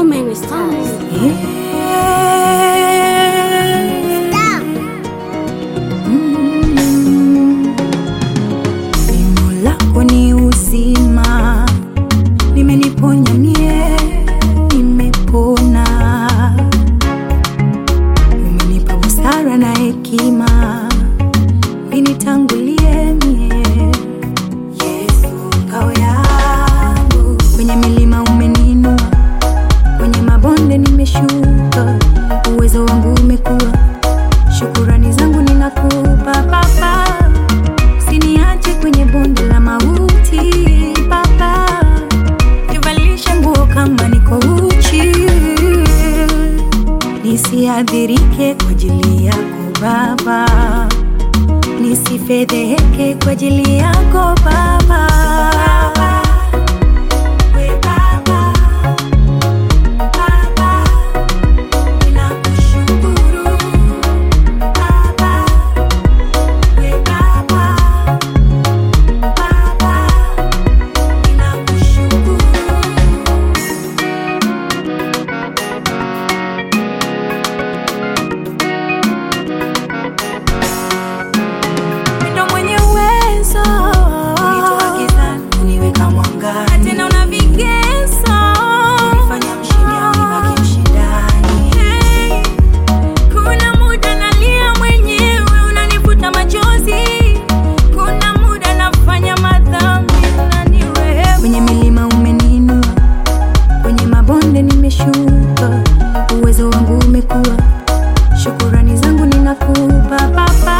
So many stars. Neno lako ni uzima, limeniponya mie, nimepona. Umenipa busara na hekima, vinitangulie mie. Yesu ngao yangu, kwenye milima umeninua, kwenye mabonde nimeshuka, uwezo wangu umekuwa, shukurani zangu ninakupa Baba. Usiniache kwenye bonde la mauti Baba, nivalishe nguo kama niko uchi, nisiadhirike kwa ajili yako Baba, nisifedheheke kwa ajili yako Baba. We Baba, Baba, ninakushukuru Baba, we Baba, Baba, ninakushukuru. Ndo mwenye uwezo unitoa gizani uniweka mwangani, tena una vigezo unifanya mshindi au nibaki mshindani. Hey, kuna muda nalia mwenyewe unanifuta machozi, kuna muda nafanya madhambi unanirehemu. Kwenye milima umeninua, kwenye mabonde nimeshuka, uwezo wangu umekuwa, shukurani zangu ninakupa Baba.